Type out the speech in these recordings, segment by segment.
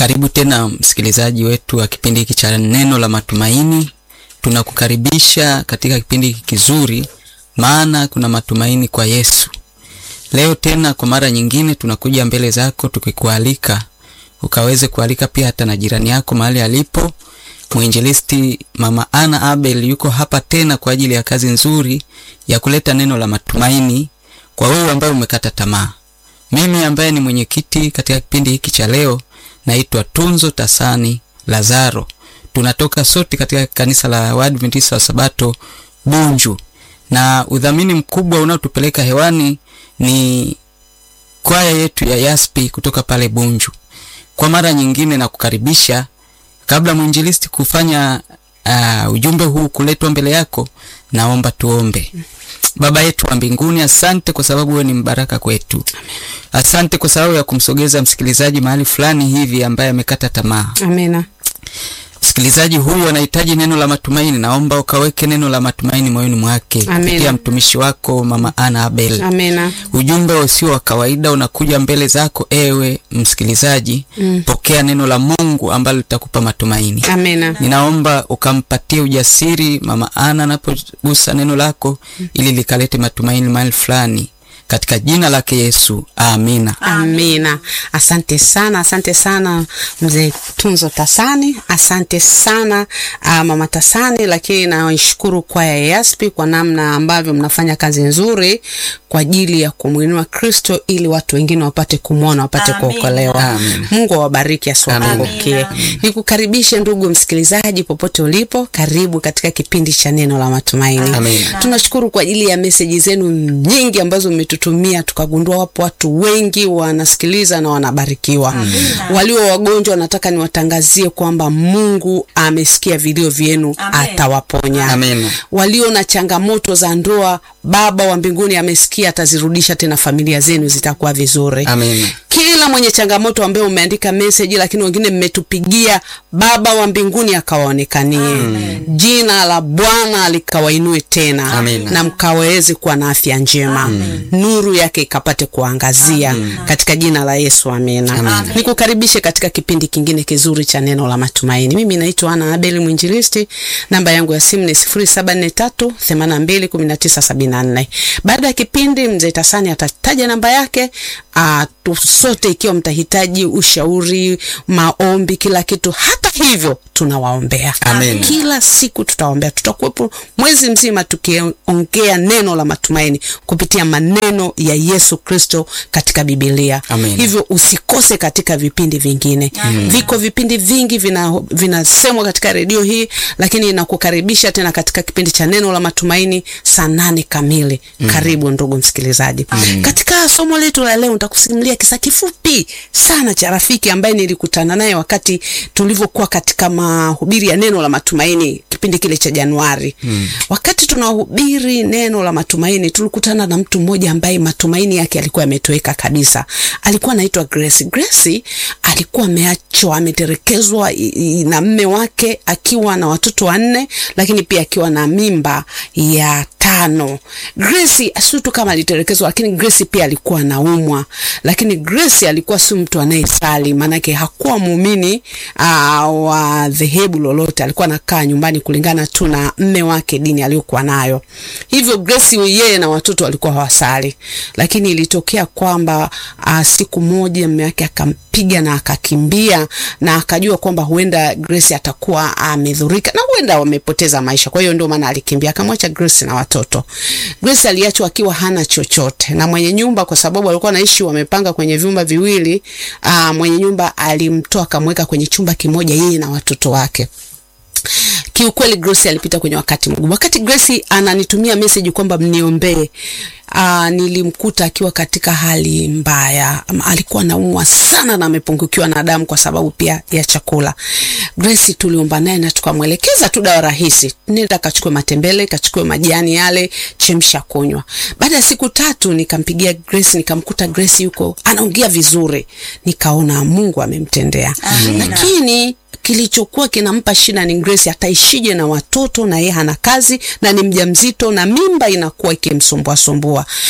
Karibu tena msikilizaji wetu wa kipindi hiki cha neno la matumaini. Tunakukaribisha katika kipindi hiki kizuri, maana kuna matumaini kwa Yesu. Leo tena kwa mara nyingine tunakuja mbele zako tukikualika ukaweze kualika pia hata na jirani yako mahali alipo. Mwinjilisti Mama Ana Abel yuko hapa tena kwa ajili ya kazi nzuri ya kuleta neno la matumaini kwa wewe ambaye umekata tamaa. Mimi ambaye ni mwenyekiti katika kipindi hiki cha leo naitwa Tunzo Tasani Lazaro. Tunatoka sote katika kanisa la Waadventista wa Sabato Bunju, na udhamini mkubwa unaotupeleka hewani ni kwaya yetu ya Yaspi kutoka pale Bunju. Kwa mara nyingine na kukaribisha, kabla mwinjilisti kufanya uh, ujumbe huu kuletwa mbele yako, naomba tuombe. Baba yetu wa mbinguni, asante kwa sababu wewe ni mbaraka kwetu. Asante kwa sababu ya kumsogeza msikilizaji mahali fulani hivi ambaye amekata tamaa. Amina. Msikilizaji huyu anahitaji neno la matumaini, naomba ukaweke neno la matumaini moyoni mwake Amina. kupitia mtumishi wako Mama Ana Abel. Amina. Ujumbe usio wa kawaida unakuja mbele zako, ewe msikilizaji. Mm. Pokea neno la Mungu ambalo litakupa matumaini. Amina. Ninaomba ukampatie ujasiri Mama Ana anapogusa neno lako, ili likalete matumaini mahali fulani, katika jina lake Yesu, amina. Amina. Asante sana, asante sana mzee Tunzo Tasani, asante sana uh, mama Tasani, lakini naishukuru kwaya ya Yaspi kwa namna ambavyo mnafanya kazi nzuri kwa ajili ya kumwinua Kristo ili watu wengine wapate kumwona, wapate Amina. kuokolewa. Amen. Mungu awabariki asiwapungukie. Amina. Nikukaribishe ndugu msikilizaji, popote ulipo, karibu katika kipindi cha neno la matumaini. Amina. Tunashukuru kwa ajili ya meseji zenu nyingi ambazo mmetutumia, tukagundua wapo watu wengi wanasikiliza na wanabarikiwa. Walio wagonjwa, nataka niwatangazie kwamba Mungu amesikia vilio vyenu, Amen. atawaponya. Amina. Walio na changamoto za ndoa, Baba wa mbinguni amesikia, atazirudisha tena, familia zenu zitakuwa vizuri Amina. kila mwenye changamoto ambaye umeandika message lakini wengine mmetupigia, Baba wa mbinguni akawaonekanie, jina la Bwana likawainue tena Amina. na mkaweze kuwa na afya njema, nuru yake ikapate kuangazia katika jina la Yesu, amina. Amina. Nikukaribishe katika kipindi kingine kizuri cha neno la matumaini. Mimi naitwa Ana Abeli Mwinjilisti, namba yangu ya simu ni 0743 82 1974. Baada ya kipindi mzee Tasani atataja namba yake. Uh, tu sote ikiwa mtahitaji ushauri, maombi, kila kitu, hata hivyo tunawaombea Amen. kila siku tutaombea, tutakuwepo mwezi mzima tukiongea neno la matumaini kupitia maneno ya Yesu Kristo katika Biblia. Amen. Hivyo usikose katika vipindi vingine. Viko vipindi vingi vina vinasemwa katika redio hii, lakini nakukaribisha tena katika kipindi cha neno la matumaini saa nane kamili. Karibu ndugu msikilizaji. Katika somo letu la leo nitakusimulia kisa kifupi sana cha rafiki ambaye nilikutana naye wakati tulivyokuwa katika mahubiri ya neno la matumaini kipindi kile cha Januari. Wakati tunahubiri neno la matumaini, tulikutana na mtu mmoja ambaye matumaini yake yalikuwa yametoweka kabisa. Alikuwa anaitwa Grace. Grace alikuwa ameachwa, ametelekezwa i- i- na mme wake akiwa na watoto wanne, lakini pia akiwa na mimba ya tano. Grace sio tu kama alitelekezwa, lakini Grace pia alikuwa anaumwa, lakini Grace alikuwa si mtu anayesali, maanake hakuwa muumini aa, wa dhehebu lolote. Alikuwa anakaa nyumbani kulingana tu na mme wake, dini aliyokuwa nayo. Hivyo Grace yeye na watoto walikuwa hawasali, lakini ilitokea kwamba aa, siku moja mme wake akampiga na akakimbia, na akajua kwamba huenda Grace atakuwa amedhurika na huenda wamepoteza maisha. Kwa hiyo ndio maana alikimbia, akamwacha Grace na watoto. Grace aliachwa akiwa hana chochote, na mwenye nyumba, kwa sababu walikuwa wanaishi wamepanga kwenye vyumba viwili, aa, mwenye nyumba alimtoa akamweka kwenye chumba kimoja yeye na watoto wake. Kiukweli Grace alipita kwenye wakati mgumu. Wakati Grace ananitumia message kwamba mniombee, uh, nilimkuta akiwa katika hali mbaya. Ama Alikuwa anaumwa sana na amepungukiwa na damu kwa sababu pia ya chakula. Grace tuliomba naye na tukamwelekeza tu dawa rahisi, nenda kachukue matembele, kachukue majani yale, chemsha kunywa. Baada ya siku tatu nikampigia Grace, nikamkuta Grace yuko anaongea vizuri, nikaona Mungu amemtendea. Amina. Lakini kilichokuwa kinampa shida ni Grace ataishije na watoto na yeye hana kazi na ni mjamzito na mimba inakuwa ikimsumbua sumbua.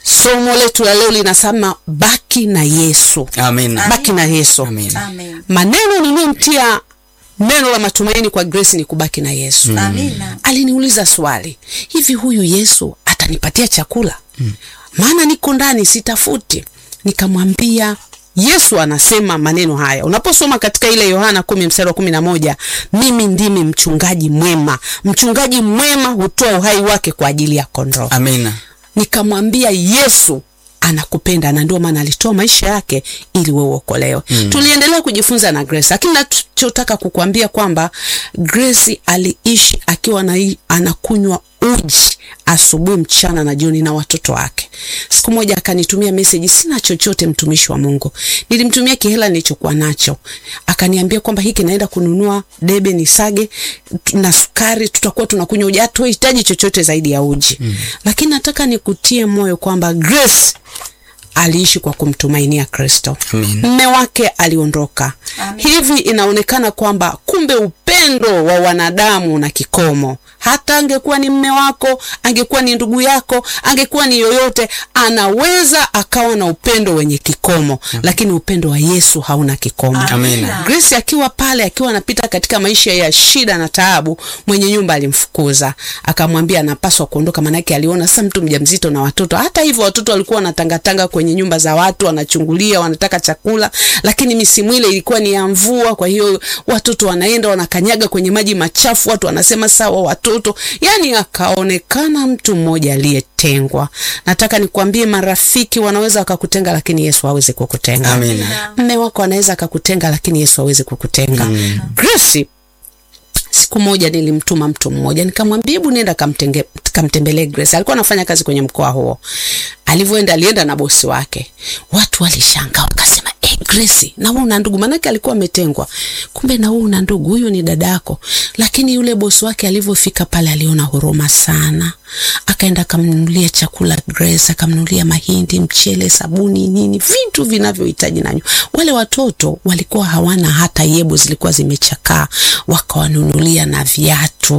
somo letu la leo linasema baki na Yesu. Amina. Baki na Yesu. Amina. Amen. Maneno niliyomtia neno la matumaini kwa Grace ni kubaki na Yesu. Amina. Aliniuliza swali, hivi huyu Yesu atanipatia chakula? Maana niko ndani sitafuti. Nikamwambia Yesu anasema maneno haya. Unaposoma katika ile Yohana kumi mstari wa kumi na moja, mimi ndimi mchungaji mwema. Mchungaji mwema hutoa uhai wake kwa ajili ya kondoo. Amina. Nikamwambia Yesu anakupenda na ndio maana alitoa maisha yake ili wewe uokolewe. Tuliendelea kujifunza na Grace, lakini nachotaka kukuambia kwamba Grace aliishi akiwa na, anakunywa uji asubuhi, mchana na jioni na watoto wake. Siku moja akanitumia message, sina chochote mtumishi wa Mungu. Nilimtumia kihela nilichokuwa nacho, akaniambia kwamba hiki naenda kununua debe nisage tu- na sukari, tutakuwa tunakunywa uji, hatuhitaji chochote zaidi ya uji. Lakini nataka nikutie moyo kwamba Grace aliishi kwa kumtumainia Kristo. Amen. Mme wake aliondoka. Amen. Hivi inaonekana kwamba kumbe upendo wa wanadamu na kikomo. Hata angekuwa ni mme wako, angekuwa ni ndugu yako, angekuwa ni yoyote, anaweza akawa na upendo wenye kikomo, lakini upendo wa Yesu hauna kikomo. Amina. Grace akiwa pale akiwa anapita katika maisha ya shida na taabu, mwenye nyumba alimfukuza akamwambia anapaswa kuondoka, maanake aliona sasa mtu mjamzito na watoto. Hata hivyo watoto walikuwa wanatangatanga kwenye nyumba za watu, wanachungulia, wanataka chakula, lakini misimu ile ilikuwa ni ya mvua, kwa hiyo watoto wanaenda wanakanyaga kwenye maji machafu, watu wanasema sawa watoto, yani akaonekana mtu mmoja aliyetengwa. Nataka nikwambie, marafiki wanaweza wakakutenga, lakini Yesu hawezi kukutenga. Amina. Mme wako anaweza akakutenga, lakini Yesu hawezi kukutenga. Grace siku moja nilimtuma mtu mmoja nikamwambia, hebu nenda kamtenge- kamtembelee Grace. Alikuwa anafanya kazi kwenye mkoa huo. Alivyoenda alienda na bosi wake, watu walishangaa wakasema, eh, Grace, na wewe una ndugu? Maanake alikuwa ametengwa, kumbe na wewe una ndugu, huyo ni dadako. Lakini yule bosi wake alivyofika pale aliona huruma sana, akaenda akamnunulia chakula Grace, akamnunulia mahindi, mchele, sabuni, nini, vitu vinavyohitaji nanyo. Wale watoto walikuwa hawana hata yebo, zilikuwa zimechakaa, wakawanunulia na viatu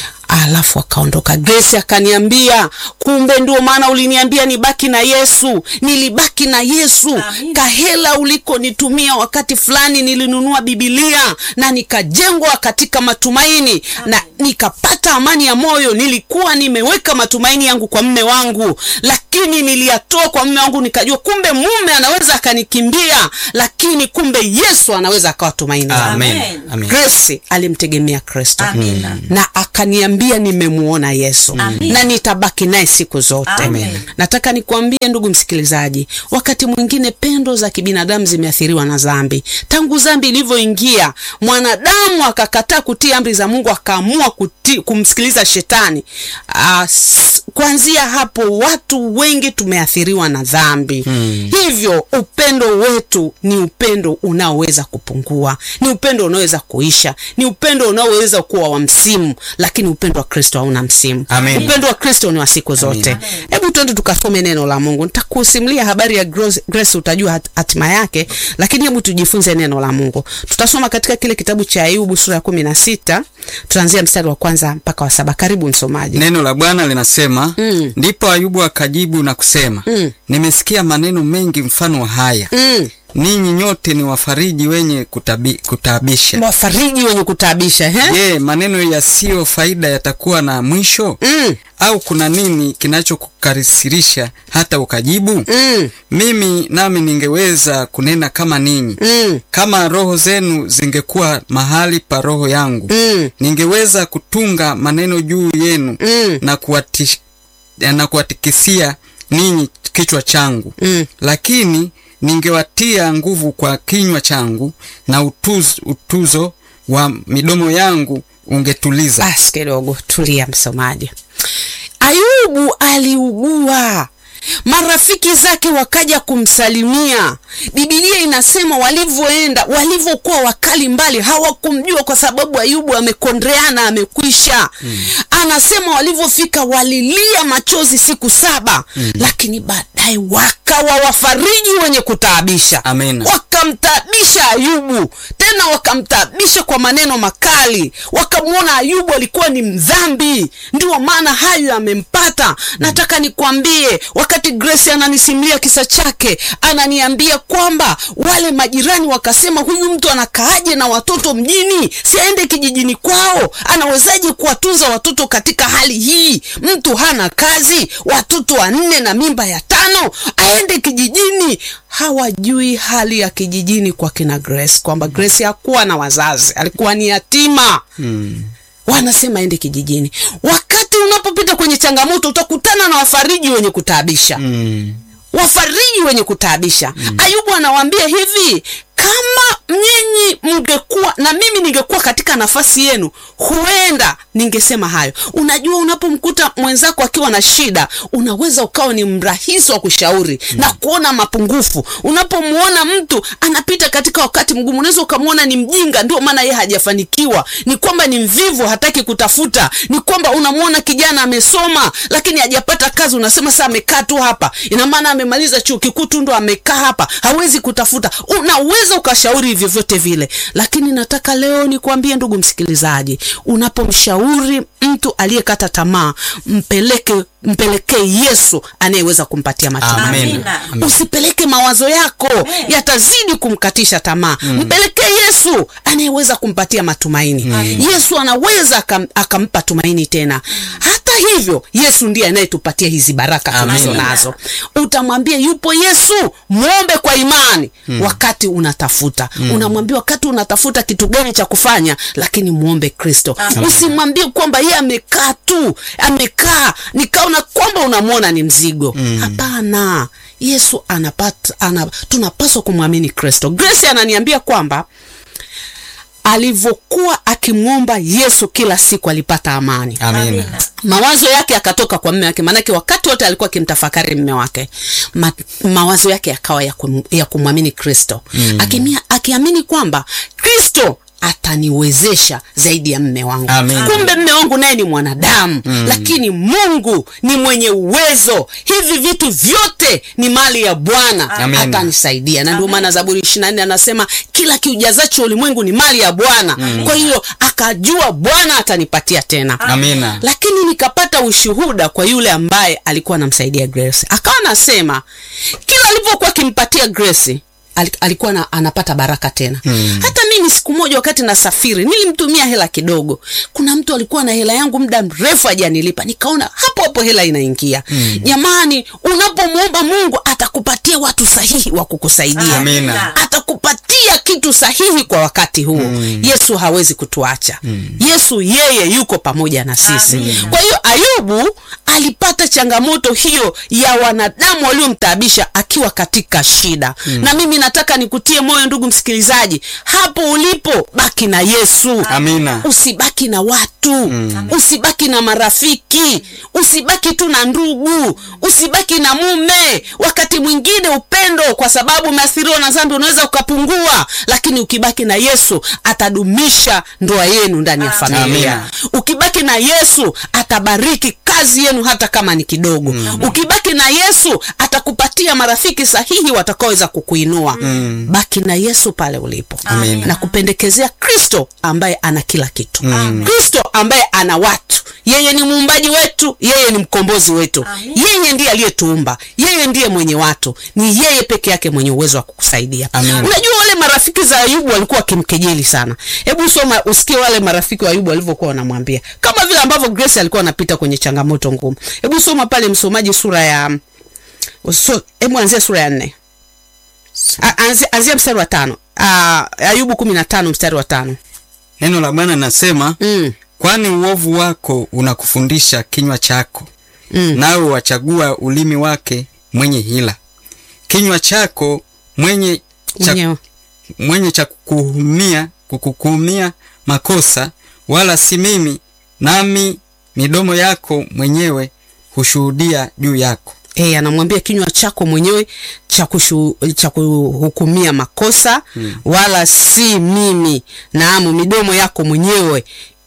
alafu akaondoka. Grace akaniambia, kumbe ndio maana uliniambia nibaki na Yesu. Nilibaki na Yesu. Amina. Kahela ulikonitumia wakati fulani, nilinunua Bibilia na nikajengwa katika matumaini na nikapata amani ya moyo. Nilikuwa nimeweka matumaini yangu kwa mme wangu, lakini niliyatoa kwa mme wangu, nikajua kumbe mume anaweza akanikimbia, lakini kumbe Yesu anaweza akawa tumaini langu. Amen. Amen. Amen. Grace alimtegemea Kristo Amina. na akaniambia nimemuona Yesu Amen. na nitabaki naye siku zote. Amen. Nataka nikwambie ndugu msikilizaji, wakati mwingine pendo za kibinadamu zimeathiriwa na dhambi. Tangu dhambi ilivyoingia, mwanadamu akakataa kutii amri za Mungu, akaamua kutii, kumsikiliza shetani. Ah, s- kuanzia hapo watu wengi tumeathiriwa na dhambi. Hivyo upendo wetu ni upendo unaoweza kupungua, ni upendo unaoweza kuisha, ni upendo unaoweza kuwa wa msimu, lakini upendo wa Kristo hauna msimu. Amen. Upendo wa Kristo ni wa siku zote. Hebu twende tukasome neno la Mungu. Nitakusimulia habari ya Grace, Grace utajua hat- hatima yake, lakini hebu tujifunze neno la Mungu. Tutasoma katika kile kitabu cha Ayubu sura ya kumi na sita tutaanzia mstari wa kwanza mpaka wa saba. Karibu msomaji. Neno la Bwana linasema Mm. ndipo Ayubu akajibu na kusema Mm. nimesikia maneno mengi mfano wa haya Mm. ninyi nyote ni wafariji wenye kutabi, kutaabisha. Wafariji wenye kutaabisha he? Je, maneno yasiyo faida yatakuwa na mwisho? Mm. Au kuna nini kinachokukasirisha hata ukajibu? Mm. Mimi nami ningeweza kunena kama ninyi, Mm. kama roho zenu zingekuwa mahali pa roho yangu, Mm. ningeweza kutunga maneno juu yenu Mm. na kuwatish, na kuwatikisia ninyi kichwa changu Mm. lakini ningewatia nguvu kwa kinywa changu na utuz, utuzo wa midomo yangu ungetuliza. Basi kidogo tulia, msomaji. Ayubu aliugua, marafiki zake wakaja kumsalimia. Bibilia inasema walivyoenda, walivyokuwa wakali mbali, hawakumjua kwa sababu Ayubu amekondeana, amekwisha. Anasema walivyofika walilia machozi siku saba, lakini baadaye wakawa wafariji wenye kutaabisha Amen. wakamtaabisha Ayubu, tena wakamtaabisha kwa maneno makali, wakamwona Ayubu alikuwa ni mdhambi, ndio maana hayo yamempata. Nataka nikwambie, wakati wakati Grace ananisimulia kisa chake, ananiambia kwamba wale majirani wakasema, huyu mtu anakaaje na watoto mjini? Si aende kijijini kwao? Anawezaje kuwatunza watoto katika hali hii? Mtu hana kazi, watoto wanne na mimba ya tano, aende kijijini? Hawajui hali ya kijijini kwa kina Grace, kwamba Grace hakuwa na wazazi, alikuwa ni yatima wanasema ende kijijini. Wakati unapopita kwenye changamoto, utakutana na wafariji wenye kutaabisha Mm. wafariji wenye kutaabisha. Ayubu anawaambia hivi, kama nyinyi mngekuwa na mimi ningekuwa katika nafasi yenu, huenda ningesema hayo. Unajua, unapomkuta mwenzako akiwa na shida, unaweza ukawa ni mrahisi wa kushauri na kuona mapungufu. Unapomwona mtu anapita katika wakati mgumu, unaweza ukamwona ni mjinga, ndio maana yeye hajafanikiwa, ni kwamba ni mvivu, hataki kutafuta, ni kwamba unamwona kijana amesoma lakini hajapata kazi, unasema sasa amekaa tu hapa, ina maana amemaliza chuo kikuu tu ndo amekaa hapa, hawezi kutafuta. Unaweza ukashauri vyovyote vile, lakini nataka leo nikwambie ndugu msikilizaji, unapomshauri mtu aliyekata tamaa, mpeleke mpelekee Yesu anayeweza kumpatia matumaini. Amen. Amina. Amen. Usipeleke mawazo yako yatazidi kumkatisha tamaa. Mpelekee Yesu anayeweza kumpatia matumaini. Yesu anaweza akam, akampa tumaini tena. Hata hivyo, Yesu ndiye anayetupatia hizi baraka tulizo Amina. nazo. Utamwambia yupo Yesu, mwombe kwa imani wakati unatafuta. Unamwambia wakati unatafuta kitu gani cha kufanya, lakini mwombe Kristo. Usimwambie kwamba yeye amekaa tu, amekaa nikaona kwamba unamwona ni mzigo. Hapana. Yesu anapata ana, tunapaswa kumwamini Kristo. Grace ananiambia kwamba alivyokuwa akimwomba Yesu kila siku alipata amani Amina. mawazo yake yakatoka kwa mme wake, maanake wakati wote alikuwa akimtafakari mme wake. Ma, mawazo yake yakawa ya, kum, ya kumwamini Kristo Akimia- akiamini kwamba Kristo ataniwezesha zaidi ya mme wangu. Amen. Kumbe mme wangu naye ni mwanadamu lakini Mungu ni mwenye uwezo. Hivi vitu vyote ni mali ya Bwana, Amen. atanisaidia. Na ndio maana Zaburi 24 anasema kila kiujazacho ulimwengu ni mali ya Bwana. Kwa hiyo akajua Bwana atanipatia tena Amina. lakini nikapata ushuhuda kwa yule ambaye alikuwa anamsaidia Grace. Akawa anasema kila alipokuwa akimpatia Grace ali- alikuwa na, anapata baraka tena. Hata mimi siku moja wakati nasafiri nilimtumia hela kidogo. Kuna mtu alikuwa na hela yangu muda mrefu hajanilipa, nikaona hapo hapo hela inaingia. Jamani, unapomwomba Mungu atakupatia watu sahihi wa kukusaidia Amina. atakupatia kitu sahihi kwa wakati huo. Yesu hawezi kutuacha. Yesu yeye yuko pamoja na sisi. Amina. Kwa hiyo Ayubu alipata changamoto hiyo ya wanadamu waliomtaabisha akiwa katika shida. Na mimi nataka nikutie moyo ndugu msikilizaji, hapo ulipo baki na Yesu. Amina. Usibaki na watu usibaki na marafiki, usibaki tu na ndugu, usibaki na mume. Wakati mwingine upendo, kwa sababu umeathiriwa na dhambi, unaweza ukapungua, lakini ukibaki na Yesu atadumisha ndoa yenu ndani ya familia. Amina. Ukibaki na Yesu atabariki kazi yenu hata kama ni kidogo. Ukibaki na Yesu atakupatia marafiki sahihi watakaoweza kukuinua. Baki na Yesu pale ulipo Amina. na kupendekezea Kristo ambaye ana kila kitu. Kristo ambaye ana watu. Yeye ni muumbaji wetu, yeye ni mkombozi wetu. Amin. Yeye ndiye aliyetuumba, yeye ndiye mwenye watu, ni yeye peke yake mwenye uwezo wa kukusaidia. Amin. Unajua wale marafiki za Ayubu walikuwa wakimkejeli sana. Hebu soma usikie wale marafiki wa Ayubu walivyokuwa wanamwambia, kama vile ambavyo Grace alikuwa anapita kwenye changamoto ngumu. Hebu soma pale, msomaji, sura ya so, hebu anzia sura ya nne A- anzia, anzia mstari wa tano Ah, Ayubu kumi na tano mstari wa tano Neno la Bwana nasema mm. kwani uovu wako unakufundisha kinywa chako, Mm. nawe wachagua ulimi wake mwenye hila. Kinywa chako mwenye cha, mwenyewe mwenye cha kukuhumia kukukumia makosa, wala si mimi, nami midomo yako mwenyewe hushuhudia juu yako. Eh, anamwambia kinywa chako mwenyewe cha kushu, cha kuhukumia makosa wala si mimi. Naam, midomo yako mwenyewe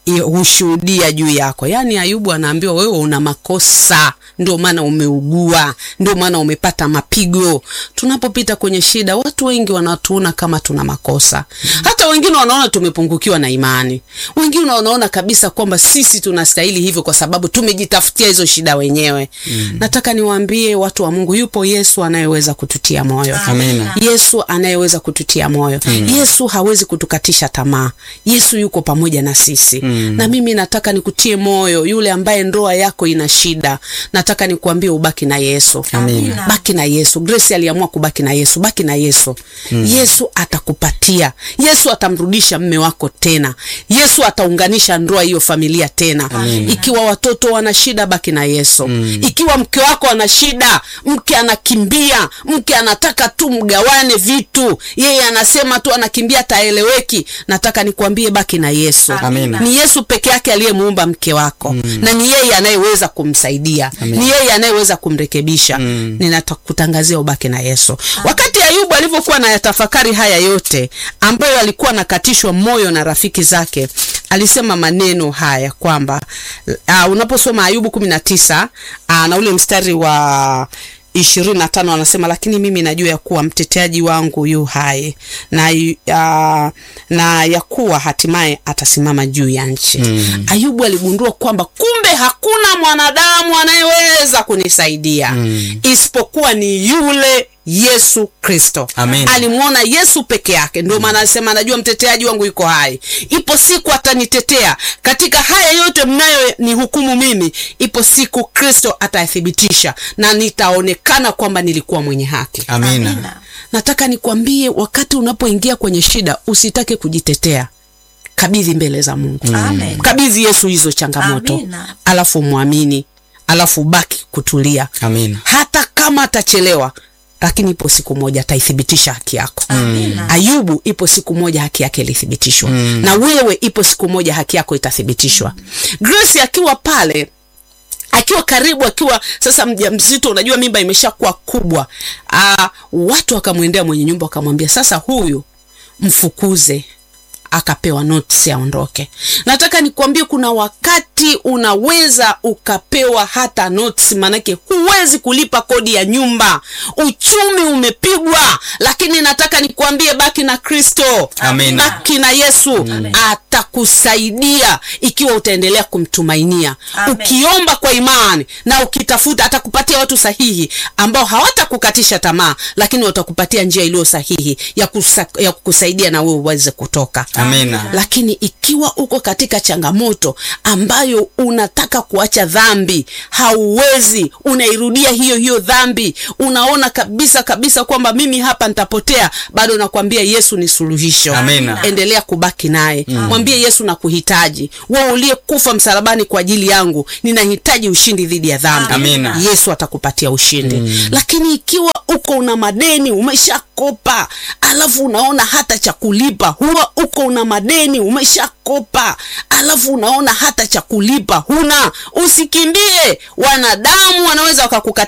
i- hushuhudia juu yako. Yaani Ayubu anaambiwa wewe una makosa, ndio maana umeugua, ndio maana umepata mapigo. Tunapopita kwenye shida, watu wengi wanatuona kama tuna makosa. Hata wengine wanaona tumepungukiwa na imani, wengine wanaona kabisa kwamba sisi tunastahili hivyo kwa sababu tumejitafutia hizo shida wenyewe. Nataka niwaambie watu wa Mungu, yupo Yesu anayeweza kututia moyo. Amina. Yesu anayeweza kututia moyo. Yesu hawezi kutukatisha tamaa. Yesu yuko pamoja na sisi. Na mimi nataka nikutie moyo, yule ambaye ndoa yako ina shida, nataka nikuambie ubaki na Yesu. Amina. Baki na Yesu. Grace aliamua kubaki na Yesu. Baki na Yesu. Yesu atakupatia. Yesu atamrudisha mme wako tena. Yesu ataunganisha ndoa hiyo familia tena. Ikiwa watoto wana shida, baki na Yesu. Ikiwa mke wako ana shida, mke anakimbia, mke anataka tu mgawane vitu, yeye anasema tu anakimbia, ataeleweki. Nataka nikuambie baki na Yesu. Amina. Ni Yesu peke yake aliyemuumba mke wako na ni yeye anayeweza kumsaidia, ni yeye anayeweza kumrekebisha. Ninakutangazia ubaki na Yesu. Wakati Ayubu alivyokuwa na yatafakari haya yote ambayo alikuwa anakatishwa moyo na rafiki zake, alisema maneno haya kwamba uh, unaposoma Ayubu kumi na tisa uh, na ule mstari wa ishirini na tano anasema lakini mimi najua ya kuwa mteteaji wangu yu hai na, uh, na ya kuwa hatimaye atasimama juu ya nchi mm. Ayubu aligundua kwamba kumbe hakuna mwanadamu anayeweza kunisaidia mm. isipokuwa ni yule Yesu Kristo. Amen. Alimwona Yesu peke yake, ndio maana alisema anajua mteteaji wangu yuko hai, ipo siku atanitetea katika haya yote mnayo ni hukumu mimi, ipo siku Kristo atayathibitisha na nitaonekana kwamba nilikuwa mwenye haki. Amina. Nataka nikwambie, wakati unapoingia kwenye shida, usitake kujitetea, kabidhi mbele za Mungu. Amen. Kabidhi Yesu hizo changamoto, Amina. alafu mwamini, alafu baki kutulia Amina. hata kama atachelewa lakini ipo siku moja ataithibitisha haki yako. Amina. Ayubu, ipo siku moja haki yake ilithibitishwa, na wewe ipo siku moja haki yako itathibitishwa. Grace akiwa pale akiwa karibu, akiwa sasa mjamzito, unajua mimba imeshakuwa kubwa. Aa, watu wakamwendea mwenye nyumba wakamwambia, sasa huyu mfukuze akapewa notice aondoke. Nataka nikwambie kuna wakati unaweza ukapewa hata notice, maanake huwezi kulipa kodi ya nyumba, uchumi umepigwa, lakini nataka nikwambie baki na Kristo, Amina. baki na Yesu, atakusaidia ikiwa utaendelea kumtumainia, Amen. ukiomba kwa imani na ukitafuta, atakupatia watu sahihi ambao hawatakukatisha tamaa, lakini watakupatia njia iliyo sahihi ya, kusa, ya kukusaidia na wewe uweze kutoka Amina. lakini ikiwa uko katika changamoto ambayo unataka kuacha dhambi, hauwezi, unairudia hiyo hiyo dhambi, unaona kabisa kabisa kwamba mimi hapa nitapotea, bado nakwambia Yesu ni suluhisho. Amina. Endelea kubaki naye, mwambie Yesu nakuhitaji, wewe uliyekufa msalabani kwa ajili yangu, ninahitaji ushindi dhidi ya dhambi. Amina. Yesu atakupatia ushindi. Lakini ikiwa uko una madeni umeshakopa, alafu unaona hata cha kulipa, huwa uko una madeni umeshakopa, alafu unaona hata cha kulipa huna, usikimbie. Wanadamu wanaweza wakakukatia